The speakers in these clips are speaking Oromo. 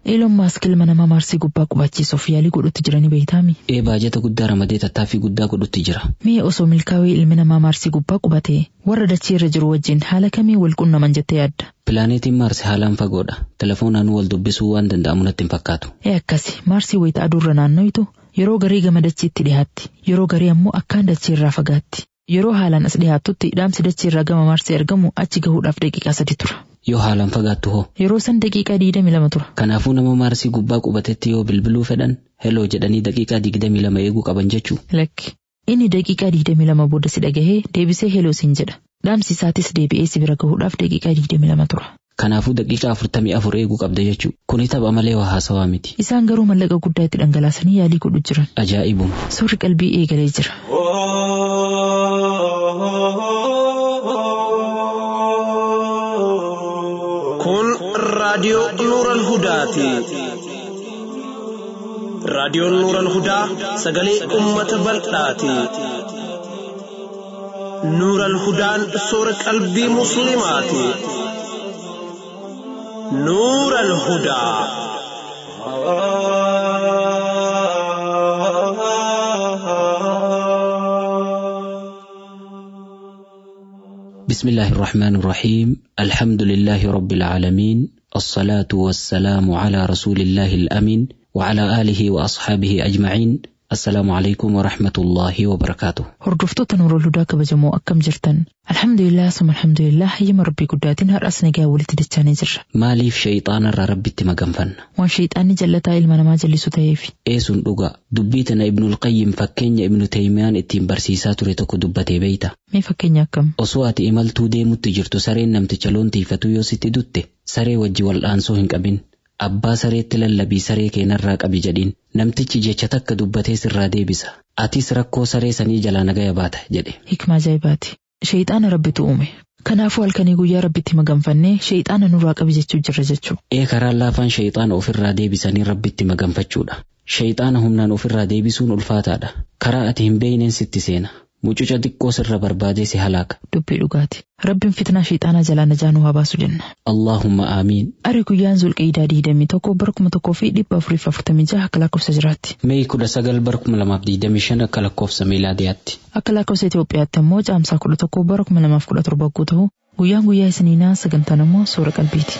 Eeloon maask ilma namaa maarsii gubbaa qubachiisuuf yaalii godhutti jiranii beeytaami. Ee baajata guddaa ramadee tattaaffii guddaa godhutti jira. Mee osoo milkaa'ee ilmi namaa maarsii gubbaa qubatee warra dachee irra jiru wajjin haala kamii wal qunnaman jettee yaadda? Pilaaneetiin Maars haalaan fagoodha. Telefoonaan wal dubbisuu waan danda'amu natti hin fakkaatu. Ee akkasi maarsii wayita aduurra naanno'itu yeroo garii gama dachiitti dhiyaatti yeroo garii ammoo akkaan dachee irraa fagaatti. Yeroo haalaan as dhiyaattutti dhaamsi dachee irraa gama maarsii argamu achi gahuudhaaf daqiiqaa sadi tura. Yoo haalaan fagaattu hoo? Yeroo san daqiiqaa digdami lama tura. Kanaafuu nama Maarsii gubbaa qubatetti yoo bilbiluu fedhan heloo jedhanii daqiiqaa digdami lama eeguu qaban jechuu. Lakki. Inni daqiiqaa digdami lama booda si dhagahee deebisee heloo siin jedha. Dhaamsi isaatis deebi'ee si bira gahuudhaaf daqiiqaa digdami lama tura. Kanaafuu daqiiqaa afurtamii afur eeguu qabda jechuu. Kuni tapha malee waa haasawaa miti. Isaan garuu mallaqa guddaa itti dhangalaasanii yaalii godhu jiran. Ajaa'ibuma. Suurri qalbii eegalee jira. Kun raadiyoo Nuural Hudaati. Raadiyoon Nuural Hudaa sagalee uummata bal'aati. Nuural Hudaan soora qalbii Musliimaati. Nuural Hudaa. بسم الله الرحمن الرحيم الحمد لله رب العالمين الصلاة والسلام على رسول الله الأمين وعلى آله وأصحابه أجمعين السلام عليكم ورحمة الله وبركاته Hordoftoota Nuurol Hudaa kabajamoo akkam jirtan? Alhamdulillah summa alhamdulillah hayyama rabbii guddaatiin har'as nagaa walitti dachaanii jirra. maaliif shayxaanarraa rabbitti maganfanna Waan shayxaanni jallataa ilma namaa jallisu ta'eefi. eesun dhuga dubbii tana ibnul qayyim fakkeenya ibnu teeymiyaan ittiin barsiisaa ture tokko dubbatee beeyta Mee fakkeenya akkam? osoo ati imaltuu deemutti jirtu sareen namticha loon tiifatu yoo sitti dutte saree wajji wal'aansoo hin qabin abbaa sareetti lallabii saree keenarraa qabi jedhiin namtichi jecha takka dubbatee sirraa deebisa atis rakkoo saree sanii jalaa nagaya baata jedhe Hikmaa ajaa'ibaati. Shayxaana rabbitu uume. Kanaafuu halkanii guyyaa rabbitti maganfannee shayxaana nurraa qabi jechuu jirra jechuu. ee karaan laafaan shayxaana ofirraa deebisanii rabbitti maganfachuudha shayxaana humnaan ofirraa deebisuun ulfaataadha karaa ati hin beeyneen sitti seena mucuca xiqqoo sirra barbaadee si halaaka Dubbii dhugaati. Rabbiin fitnaa shayxaanaa jalaa najaa nu haa baasu jenna. allaahumma aamiin Ari guyyaan zulqiidaa digdamii tokko bara kuma tokkoo fi dhibba afurii fi afurtamii jaha akka lakkoofsa jiraatti. meeyi kudha sagal bara kuma lamaaf digdamii shan akka lakkoofsa miilaadiyaatti Akka lakkoofsa Itoophiyaatti immoo caamsaa kudha tokko bara kuma lamaaf kudha torba guutuu ta'u guyyaan guyyaa isiniinaa sagantaan immoo suura qalbiiti.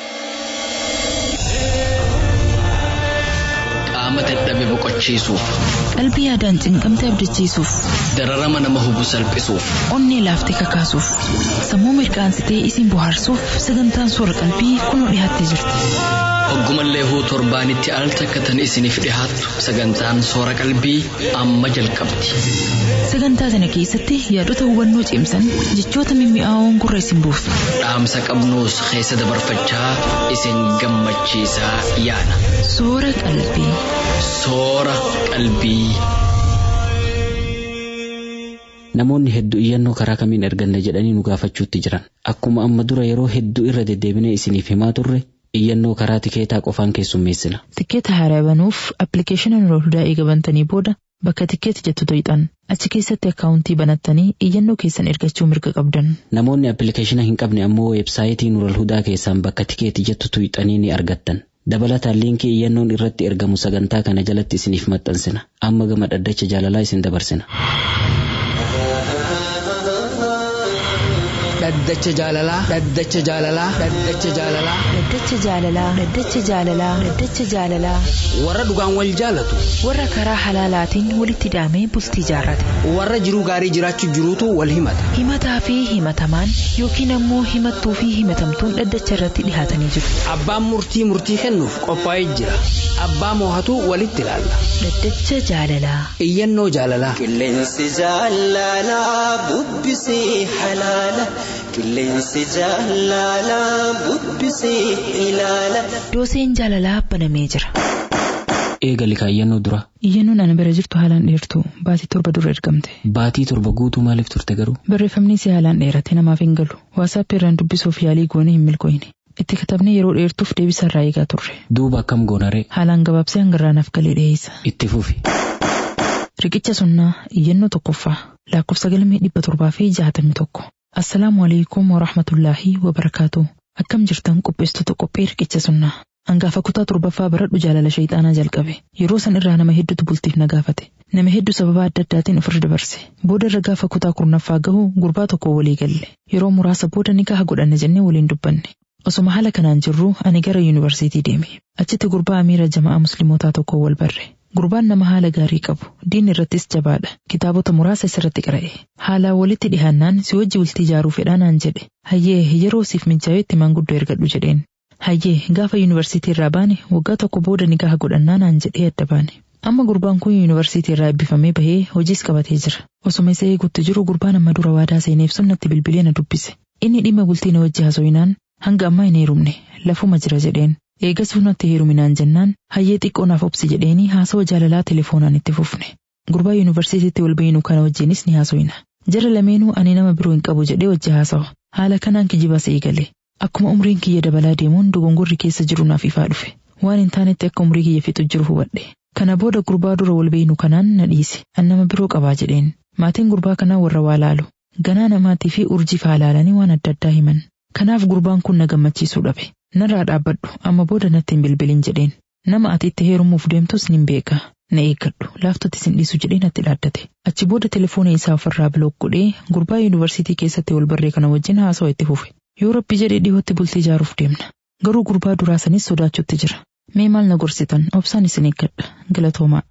qaama dadhabe boqochiisuuf Qalbii yaadaan cinqamte abdachiisuuf, dararama nama hubu salphisuuf onnee laaftee kakaasuuf, sammuu mirkaansitee isin bohaarsuuf sagantaan suura qalbii kunoo dhiyaattee jirti. hoggumallee huu torbaanitti al takkatan isiniif dhihaattu sagantaan soora qalbii amma jalqabdi Sagantaa sana keessatti yaadota hubannoo cimsan jechoota mimmi'aawoon gurra isin buusu. dhaamsa qabnuus keessa dabarfachaa isin gammachiisaa yaana Suura qalbii. soora qalbii. Namoonni hedduu iyyannoo karaa kamiin erganna jedhanii nu gaafachuutti jiran. Akkuma amma dura yeroo hedduu irra deddeebinee isiniif himaa turre iyyannoo karaa tikeetaa qofaan keessummeessina. Tikkeeta haaraa banuuf appilikeeshina Nuurol Hudaa eega bantanii booda bakka tikkeeta jettu to'ixan achi keessatti akkaawuntii banattanii iyyannoo keessan ergachuu mirga qabdan. Namoonni appilikeeshina hin qabne ammoo weebsaayitii Nural Hudaa keessaan bakka tikeeti jettu tuqxanii ni argattan. Dabalataan liinkii iyyannoon irratti ergamu sagantaa kana jalatti isiniif maxxansina. Amma gama dhaddacha jaalalaa isin dabarsina. dhaddacha jaalalaa dhaddacha jaalalaa dhaddacha jaalalaa Dhaddacha jaalalaa Dhaddacha jaalalaa Dhaddacha jaalalaa warra dhugaan wal jaalatu Warra karaa halaalaatiin walitti hidhamee bultii jaarrate. warra jiruu gaarii jiraachuu jiruutu wal himata Himataa fi himatamaan yookiin ammoo himattuu fi himatamtuun dhaddacha irratti dhihaatanii jiru. abbaan murtii murtii kennuuf qophaa'ee jira abbaa moohatu walitti ilaalla Dhaddacha jaalalaa iyyannoo jaalalaa Qilleensi jaalalaa bubbisee halaala. Qilleensi jaalalaa bubbisee ilaala. Dooseen jaalalaa banamee jira. Eegali kaayyannoo dura. Iyyannoon ana bira jirtu haalaan dheertu baatii torba dura ergamte. Baatii torba guutuu maaliif turte garuu? Barreeffamni isii haalaan dheerate namaaf hin galu. Waasaap irraan dubbisuuf yaalii goone hin milkooyne. Itti katabnee yeroo dheertuuf deebisa irraa eegaa turre. Duuba akkam goonaree? Haalaan gabaabsee hangarraanaaf galee dhiyeessa. Itti fufi. Riqicha sunnaa iyyannoo tokkoffaa lakkoofsa galmee dhibba torbaa fi jaatamii tokko. Assalaamu alaikum wa rahmatullaahi wa barakaatu. Akkam jirtan qopheessitoota qophee riqicha sunnaa. Hangaafa kutaa torbaffaa baradhu jaalala shayxaanaa jalqabe. Yeroo san irraa nama hedduutu bultiif na gaafate. Nama hedduu sababa adda addaatiin ofirra dabarse. Booda irra gaafa kutaa kurnaffaa gahu gurbaa tokko walii galle. Yeroo muraasa booda nikaha godhanne jennee waliin dubbanne. Osoma haala kanaan jirru ani gara yuunivarsiitii deeme. Achitti gurbaa amiira jama'aa muslimootaa tokko wal barre. Gurbaan nama haala gaarii qabu. Diin irrattis jabaadha. Kitaabota muraasa isarratti qara'e. Haalaan walitti dhihaannaan si wajji bultii ijaaruu fedhaa naan jedhe. Hayyee yeroo siif mijaa'etti maanguddoo ergadhu jedheen. Hayyee gaafa yuunivarsiitii irraa baane waggaa tokko booda nikaha godhannaa naan jedhee adda baane. Amma gurbaan kun yuunivarsiitii irraa eebbifamee bahee hojiis qabatee jira. Osoma isa eegutti jiru gurbaan amma dura waadaa seeneef sunnatti bilbilee na dubbise. Inni dhimma bultii na wajji haasofnaan hanga ammaa hin heerumne lafuma jira jedheen. Eegas natti heeruminaan jennaan hayyee xiqqoo naaf obsi jedheeni haasawa jaalalaa telefoonaan itti fufne. Gurbaa yuunivarsiitiitti wal bayinu kana wajjinis ni haasofna. Jara lameenuu ani nama biroo hin qabu jedhee wajji haasawa. Haala kanaan kijibas eegale. Akkuma umriin kiyya dabalaa deemuun dogongorri keessa jiru naaf ifaa dhufe. Waan hin taanetti akka umrii kiyya fixu jiru hubadhe. Kana booda gurbaa dura wal bayinu kanaan na dhiise. An nama biroo qabaa jedheen. Maatiin gurbaa kanaa warra waa laalu. Ganaa namaatii fi urjii faa laalanii waan adda addaa himan. Kanaaf gurbaan kun na gammachiisuu dhabe. Narraa dhaabbadhu amma booda natti hin bilbilin jedheen. Nama ati itti heerumuuf deemtus nin beeka. Na eeggadhu laaftutti sin dhiisu jedhee natti dhaaddate. Achi booda telefoona isaa ofirraa bilook godhee gurbaa yuunivarsiitii keessatti wal barree kana wajjin haasawa itti fufe. Yoo rabbi jedhee dhihootti bultii ijaaruuf deemna. Garuu gurbaa duraa sanis sodaachutti jira. Mee maal na gorsitan obsaan isin eeggadha galatoomaa.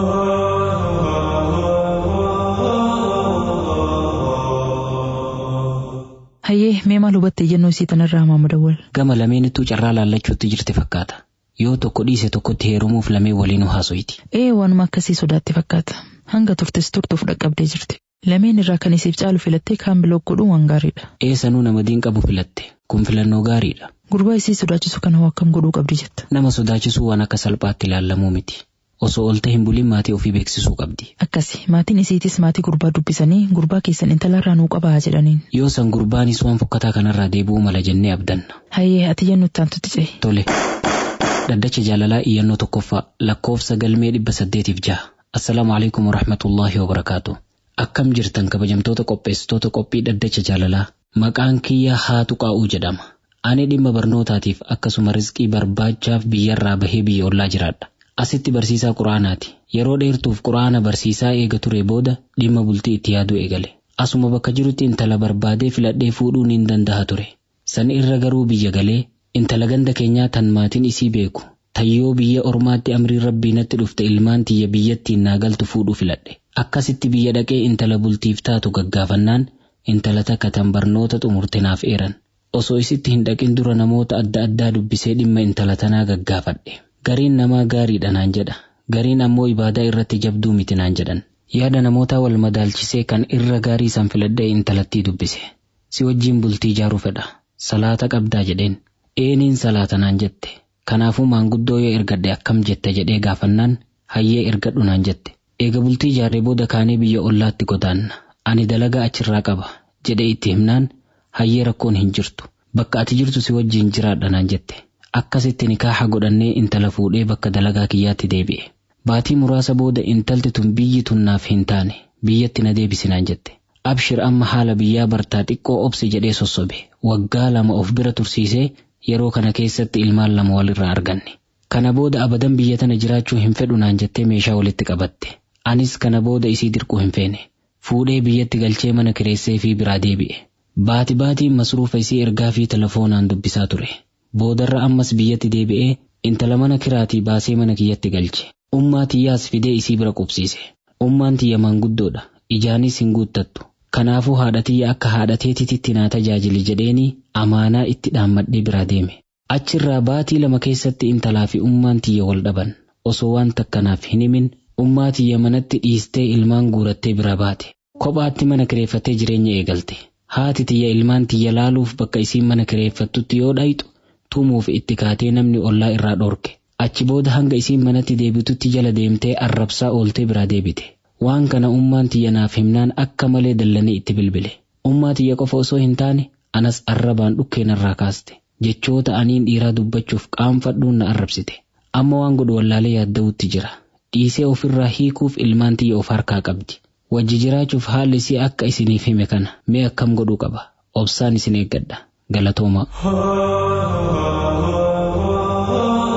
Hayyee mee maal hubatte jennuu isii tanarraa hamaa dawwal. Gama lameenittuu carraa laallachuutti jirti fakkaata. Yoo tokko dhiise tokkotti heerumuuf lameen waliin haasoyti. Ee waanuma akkasii sodaatti fakkaata. Hanga turtes turtuuf dhaqqabdee jirti. Lameen irraa kan isiif caalu filattee kaan bilook godhuun waan gaariidha. Eessanuu nama diin qabu filatte. Kun filannoo gaariidha. Gurbaa isii sodaachisu kana hoo akkam godhuu qabdi jetta. Nama sodaachisuu waan akka salphaatti ilaallamuu miti. Osoo oolte hin bulin maatii ofii beeksisuu qabdi. Akkasi maatiin isiitis maatii gurbaa dubbisanii gurbaa keessan intalarraa nuu qabaa jedhaniin. Yoo san gurbaanis waan fokkataa kanarraa deebi'uu mala jennee abdanna. Hayyee ati jennu ittaantutti ce'e. Tole. Dhaddacha jaalalaa iyyannoo tokkoffaa lakkoofsa galmee dhibba saddeetiif jaha. Assalaamu alaikum warahmatullaahi wabarakaatu. Akkam jirtan kabajamtoota qopheessitoota qophii dhaddacha jaalalaa. Maqaan kiyya haatu qaa'uu jedhama. Ani dhimma barnootaatiif akkasuma rizqii barbaachaaf biyyarraa bahee biyya ollaa jiraadha. Asitti barsiisaa quraanaati. Yeroo dheertuuf quraana barsiisaa eega ture booda dhimma bultii itti yaaduu eegale. Asuma bakka jirutti intala barbaadee filadhee fuudhuun hin danda'a ture. San irra garuu biyya galee intala ganda keenyaa tan maatiin isii beeku. Tayyoo biyya ormaatti amriin rabbii natti dhufte ilmaan tiyya biyyattiin naa galtu fuudhuu filadhe. Akkasitti biyya dhaqee intala bultiif taatu gaggaafannaan intala takka tan barnoota xumurte naaf eeran. Osoo isitti hin dhaqin dura namoota adda addaa dubbisee dhimma intala tanaa gaggaafadhe. Gariin namaa gaariidha naan jedha. Gariin ammoo ibaadaa irratti jabduu miti naan jedhan. Yaada namootaa wal madaalchisee kan irra gaarii san filadhee intalattii dubbise. Si wajjiin bultii ijaaruu fedha. Salaata qabdaa jedheen. Eeniin salaata naan jette. Kanaafuu maanguddoo yoo ergadhe akkam jette jedhee gaafannaan hayyee ergadhu naan jette. Eega bultii ijaarree booda kaanee biyya ollaatti godaanna. Ani dalagaa achirraa qaba jedhee itti himnaan hayyee rakkoon hin jirtu. Bakka ati jirtu si wajjiin jiraadha naan jette. Akkasitti nikaaha godhannee intala fuudhee bakka dalagaa kiyyaatti deebi'e. Baatii muraasa booda intalti tun biyyi tun naaf hin taane biyyatti na deebisi naan jette. Abshir amma haala biyyaa bartaa xiqqoo obsi jedhee sossobe. Waggaa lama of bira tursiisee yeroo kana keessatti ilmaan lama walirraa arganne. Kana booda abadan biyya tana jiraachuu hin fedhu naan jettee meeshaa walitti qabatte. Anis kana booda isii dirquu hin feene. Fuudhee biyyatti galchee mana kireessee fi biraa deebi'e. Baati baatiin masruufa isii ergaa fi telefoonaan dubbisaa ture. Boodarra ammas biyyatti deebi'ee intala mana kiraatii baasee mana kiyyatti galche. Ummaa tiyyaas fidee isii bira qubsiise. Ummaan tiyya maanguddoodha. Ijaanis hin guuttattu. Kanaafuu haadha tiyya akka haadha teetitti naa tajaajili jedheeni amaanaa itti dhaammadhee biraa deeme. Achirraa baatii lama keessatti intalaa fi ummaan tiyya wal dhaban. Osoo waan takkanaaf hin himin ummaa tiyya manatti dhiistee ilmaan guurattee bira baate. Kophaatti mana kireeffattee jireenya eegalte. Haati tiyya ilmaan tiyya laaluuf bakka isiin mana kireeffattutti yoo dhayxu tumuuf itti kaatee namni ollaa irraa dhorke. Achi booda hanga isiin manatti deebitutti jala deemtee arrabsaa ooltee biraa deebite. Waan kana ummaan tiyya naaf himnaan akka malee dallanii itti bilbile. Ummaa tiyya qofa osoo hin taane anas arrabaan dhukkeen irraa kaaste. Jechoota aniin dhiiraa dubbachuuf qaanfadhuun na arrabsite. Amma waan godhu wallaalee yaadda'utti jira. Dhiisee ofirraa hiikuuf ilmaan tiyya of harkaa qabdi. Wajji jiraachuuf haalli isii akka isiniif hime kana mee akkam godhuu qaba. Obsaan isin eeggadha. Galatooma.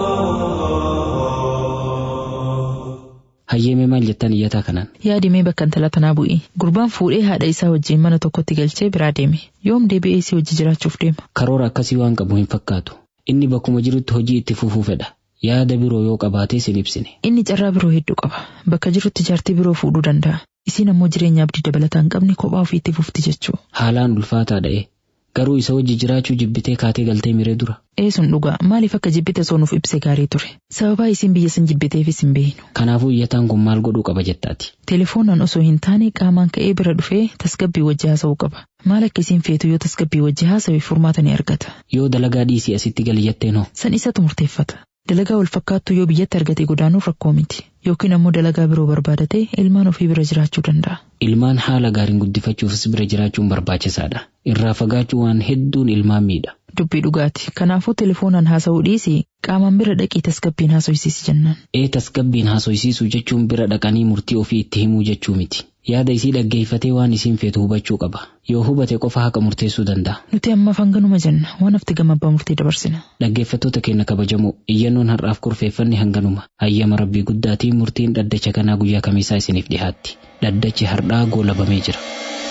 kanan. Yaadimee bakka intala tanaa bu'i. Gurbaan fuudhee haadha isaa wajjin mana tokkotti galchee biraa deeme. Yoom deebi'ee si wajji jiraachuuf deema? Karoora akkasii waan qabu hin fakkaatu. Inni bakkuma jirutti hojii itti fufuu fedha. Yaada biroo yoo qabaatee sin ibsine. Inni carraa biroo hedduu qaba. Bakka jirutti jaartii biroo fuudhuu danda'a. Isiin ammoo jireenya abdii dabalataa hin qabne kophaa ofii itti fufti jechuu. Haalaan ulfaataa da'e. Garuu isa wajji jiraachuu jibbitee kaatee galtee miree dura. Ee sun dhugaa maaliif akka jibbite osoo nuuf ibse gaarii ture. Sababaa isiin biyya san jibbiteefis hin beeknu. Kanaafuu iyyataan kun maal godhuu qaba jettaati. Telefoonaan osoo hin taane qaamaan ka'ee bira dhufee tasgabbii wajji haasa'uu qaba. Maal akka isiin feetu yoo tasgabbii wajji haasa'e furmaata ni argata. Yoo dalagaa dhiisii asitti gali jetteen hoo? San isatu murteeffata. Dalagaa wal fakkaattu yoo biyyatti argate godaanuuf rakkoo miti. Yookiin ammoo dalagaa biroo barbaadatee ilmaan ofii bira jiraachuu danda'a. Ilmaan haala gaariin guddifachuufis bira jiraachuun barbaachisaadha. Irraa fagaachuu waan hedduun ilmaan miidha. Dubbii dhugaati. Kanaafuu telefoonaan haasa'uu dhiisii qaamaan bira dhaqii tasgabbiin haasofsiisi jennaan. Ee tasgabbiin haasofsiisuu jechuun bira dhaqanii murtii ofii itti himuu jechuu miti. Yaada isii dhaggeeffatee waan isiin feetu hubachuu qaba. Yoo hubate qofa haqa murteessuu danda'a. Nuti ammaaf hanganuma jenna waan hafti gama abbaa murtii dabarsina. Dhaggeeffattoota keenya kabajamoo iyyannoon har'aaf kurfeeffanne hanganuma. Hayyama rabbii guddaatiin murtiin dhaddacha kanaa guyyaa kamiisaa isiniif dhihaatti. Dhaddachi har'aa goolabamee jira.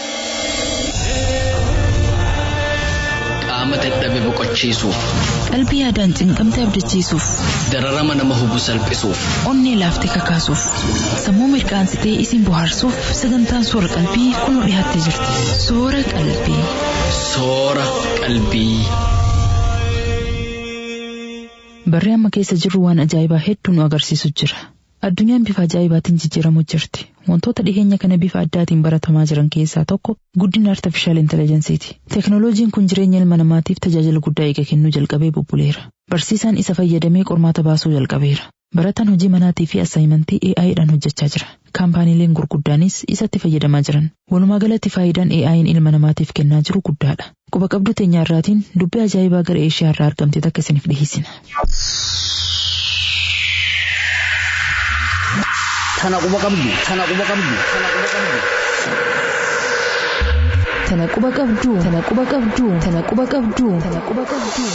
Qaama dadhabe boqochiisuuf, Qalbii yaadaan cinqamte abdachiisuuf, dararama nama hubu salphisuuf, onnee laaftee kakaasuuf, sammuu mirkaansitee isin bohaarsuuf sagantaan soora qalbii kunoo dhiyaattee jirti. Soora qalbii. soora qalbii. Barree amma keessa jirru waan ajaa'ibaa hedduu nu agarsiisu jira. Addunyaan bifa ajaa'ibaatiin jijjiiramu jirti. Wantoota dhiheenya kana bifa addaatiin baratamaa jiran keessaa tokko guddina artifishaal intelligensiiti. Teknooloojiin kun jireenya ilma namaatiif tajaajila guddaa eega kennuu jalqabee bubbuleera. Barsiisaan isa fayyadamee qormaata baasuu jalqabeera. Barataan hojii manaatii fi assaayimentii AI'dhaan hojjechaa jira. Kaampaaniileen gurguddaanis isatti fayyadamaa jiran. Walumaa galatti faayidaan AI'n ilma namaatiif kennaa jiru guddaadha. Quba qabdu teenya irraatiin dubbii ajaa'ibaa gara eeshiyaa irraa argamte takka isiniif dhiheessina. Tana quba qabdu. Tana quba qabdu. Tana quba qabdu. Tana quba qabduu. Tana quba qabduu. Tana quba qabduu. Tana quba qabduu.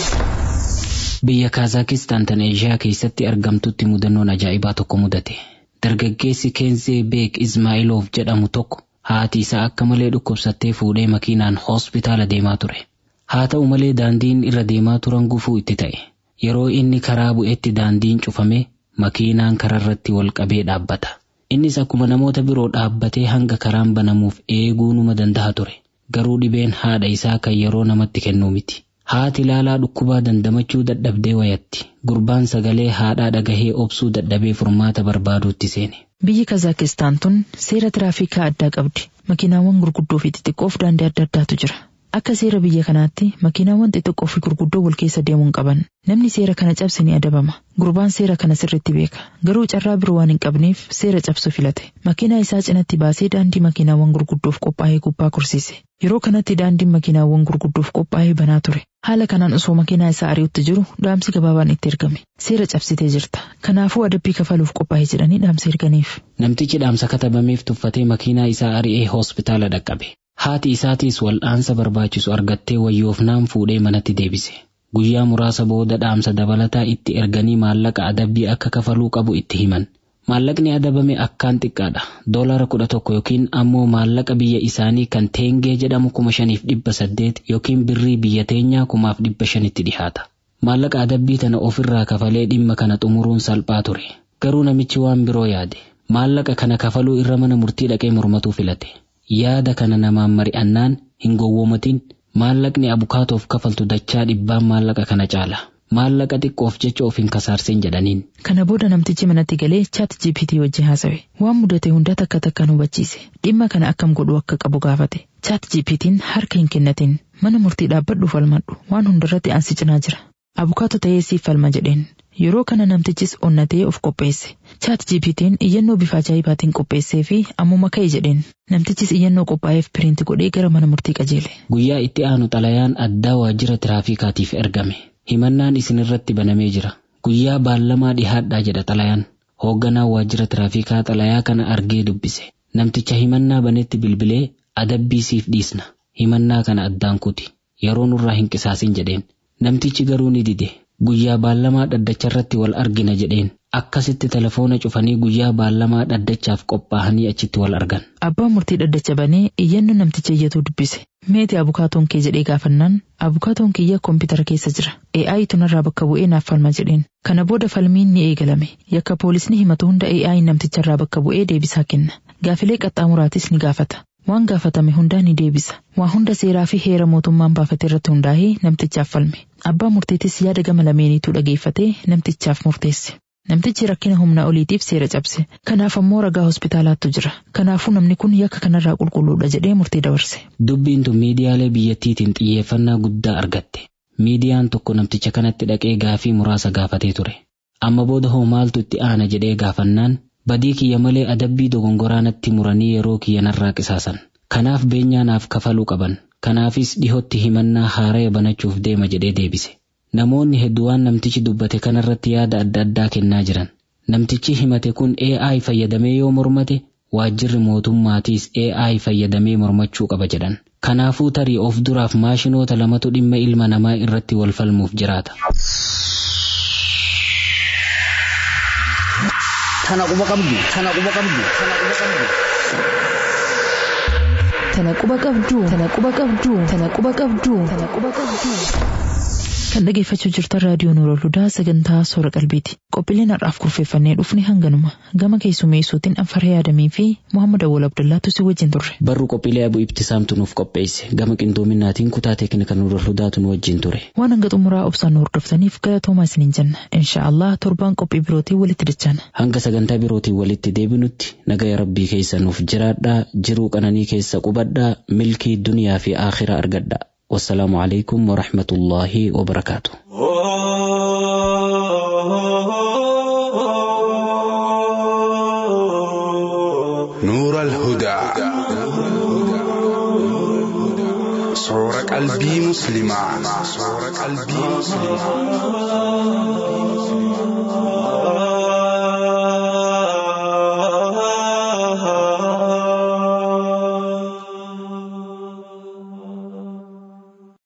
Biyya Kaazaakiistaan tan Eeshiyaa keessatti argamtutti mudannoon ajaa'ibaa tokko mudate. Dargaggeessi Keenzee Beek Izmaa'iloof jedhamu tokko haati isaa akka malee dhukkubsattee fuudhee makiinaan hospitaala deemaa ture. Haa ta'u malee daandiin irra deemaa turan gufuu itti ta'e. Yeroo inni karaa bu'etti daandiin cufame makiinaan kararratti wal qabee dhaabbata. Innis akkuma namoota biroo dhaabbatee hanga karaan banamuuf eeguu numa danda'a ture. Garuu dhibeen haadha isaa kan yeroo namatti kennuu miti. Haati ilaalaa dhukkubaa dandamachuu dadhabdee wayatti. Gurbaan sagalee haadhaa dhagahee obsuu dadhabee furmaata barbaaduutti seene. Biyyi Kazaakistaan tun seera tiraafikaa addaa qabdi. Makiinaawwan gurguddoo fi xixiqqoof daandii adda addaatu jira. Akka seera biyya kanaatti makiinaawwan xixiqqoo fi gurguddoo wal keessa deemuu hin qaban. Namni seera kana cabse ni adabama. Gurbaan seera kana sirriitti beeka. Garuu carraa biroo waan hin qabneef seera cabsu filate. Makiinaa isaa cinatti baasee daandii makiinaawwan gurguddoof qophaa'ee gubbaa kursiise. Yeroo kanatti daandiin makiinaawwan gurguddoof qophaa'ee banaa ture. Haala kanaan osoo makiinaa isaa ari'utti jiru dhaamsi gabaabaan itti ergame. Seera cabsitee jirta. Kanaafuu adabbii kafaluuf qophaa'ee jedhanii dhaamsa erganiif. Namtichi dhaamsa katabameef tuffatee makiinaa isaa ari'ee hospitaala dhaqqabe. Haati isaatiis wal'aansa barbaachisu argattee wayyoofnaan fuudhee manatti deebise. Guyyaa muraasa booda dhaamsa dabalataa itti erganii maallaqa adabbii akka kafaluu qabu itti himan. Maallaqni adabame akkaan xiqqaadha. Doolara kudha tokko yookiin ammoo maallaqa biyya isaanii kan teengee jedhamu kuma shaniif dhibba saddeet yookiin birrii biyya teenyaa kumaaf dhibba shanitti dhihaata. Maallaqa adabbii tana ofirraa kafalee dhimma kana xumuruun salphaa ture. Garuu namichi waan biroo yaade. Maallaqa kana kafaluu irra mana murtii dhaqee mormatuu filate. Yaada kana namaan mari'annaan hin gowwoomatin maallaqni abukaatoof kafaltu dachaa dhibbaan maallaqa kana caala. Maallaqa xiqqoof jecha of hin kasaarsin jedhaniin. Kana booda namtichi manatti galee chaat GPT wajjin haasawe. Waan mudate hunda takka takkaan hubachiise. Dhimma kana akkam godhuu akka qabu gaafate. Chaat GPT'n harka hin kennatin. Mana murtii dhaabbadhu falmadhu. Waan hundarratti ansi cinaa jira. Abukaatoo ta'ee siif falma jedheen. Yeroo kana namtichis onnatee of qopheesse. Chaat GPT'n iyyannoo bifa ajaa'ibaatiin qopheessee fi ammuma ka'e jedheen. Namtichis iyyannoo qophaa'eef piriinti godhee gara mana murtii qajeele. Guyyaa itti aanu xalayaan addaa waajjira tiraafikaatiif ergame. Himannaan isinirratti banamee jira. Guyyaa baallamaa dhihaadhaa jedha xalayaan. Hoogganaan waajjira tiraafikaa xalayaa kana argee dubbise. Namticha himannaa banetti bilbilee adabbii siif dhiisna. Himannaa kana addaan kuti. Yeroo nurraa hin qisaasin jedheen. Namtichi garuu ni dide. Guyyaa baallamaa dhaddacharratti wal argina jedheen. akkasitti telefoona cufanii guyyaa baallamaa dhaddachaaf qophaa'anii achitti wal argan. Abbaan murtii dhaddacha banee iyyannoo namticha iyyatu dubbise. Meeti abukaatoon kee jedhee gaafannaan abukaatoon kiyya koompitara keessa jira. AI tunarraa bakka bu'ee naaf falma jedheen. Kana booda falmiin ni eegalame. Yakka poolisni himatu hunda AI namticharraa bakka bu'ee deebisaa kenna. Gaafilee qaxxaamuraatis ni gaafata. Waan gaafatame hundaa ni deebisa. Waa hunda seeraa fi heera mootummaan baafate irratti hundaa'ee namtichaaf falme. Abbaa murtiitis yaada gama lameeniituu dhageeffatee namtichaaf murteesse. Namtichi rakkina humna oliitiif seera cabse. Kanaaf ammoo ragaa hospitaalaattu jira. Kanaafuu namni kun yakka kanarraa qulqulluudha jedhee murtii dabarse. Dubbiin tun miidiyaalee biyyattiitiin xiyyeeffannaa guddaa argatte. Miidiyaan tokko namticha kanatti dhaqee gaafii muraasa gaafatee ture. Amma booda hoo maaltu itti aana jedhee gaafannaan badii kiyya malee adabbii dogongoraa natti muranii yeroo kiyya narraa qisaasan. Kanaaf beenyaa naaf kafaluu qaban. Kanaafis dhihootti himannaa haaraya banachuuf deema jedhee deebise. Namoonni hedduu waan namtichi dubbate kanarratti yaada adda addaa kennaa jiran. Namtichi himate kun AI fayyadamee yoo mormate waajjirri mootummaatiis AI fayyadamee mormachuu qaba jedhan. Kanaafuu tarii of duraaf maashinoota lamatu dhimma ilma namaa irratti wal falmuuf jiraata. Tana quba qabdu, tana quba qabdu, tana quba qabdu. Tana quba qabdu, tana quba qabdu, tana quba qabdu, tana quba qabdu. Kan dhageeffachuu jirtan raadiyoo Nuurol Hudaa sagantaa Soora Qalbiiti. Qophiileen har'aaf kurfeeffannee dhufne hanganuma. Gama keessummeessuutiin Anfaree Yaadamii fi Muhammad Awwal Abdullaatu si wajjin turre. Barru qophiilee abuu ibtisaamtu nuuf qopheesse. Gama qindoominaatiin kutaa teeknika Nuurol Hudaatu nu wajjin ture. Waan hanga xumuraa obsaan nu hordoftaniif galatoomaa isiniin jenna. Insha Allah torbaan qophii birootiin walitti dachaana. Hanga sagantaa birootiin walitti deebinutti nagaya rabbii keessa nuuf jiraadhaa jiruu qananii keessa qubadhaa milkii duniyaa fi aakhiraa argadhaa. والسلام عليكم ورحمة الله وبركاته نور الهدى صور قلبي مسلمة صور قلبي مسلمة